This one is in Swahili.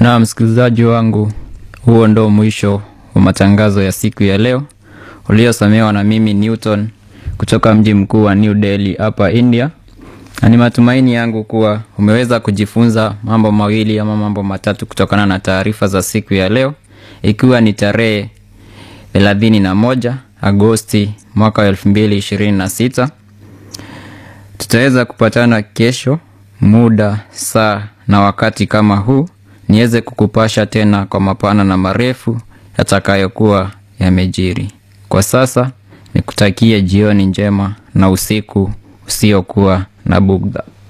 Na msikilizaji wangu, huo ndo mwisho wa matangazo ya siku ya leo uliosomewa na mimi Newton kutoka mji mkuu wa New Delhi hapa India, na ni matumaini yangu kuwa umeweza kujifunza mambo mawili ama mambo matatu kutokana na taarifa za siku ya leo, ikiwa ni tarehe thelathini na moja Agosti mwaka wa elfu mbili ishirini na sita. Tutaweza kupatana kesho muda, saa na wakati kama huu niweze kukupasha tena kwa mapana na marefu yatakayokuwa yamejiri. Kwa sasa nikutakie jioni njema na usiku usiokuwa na bugdha.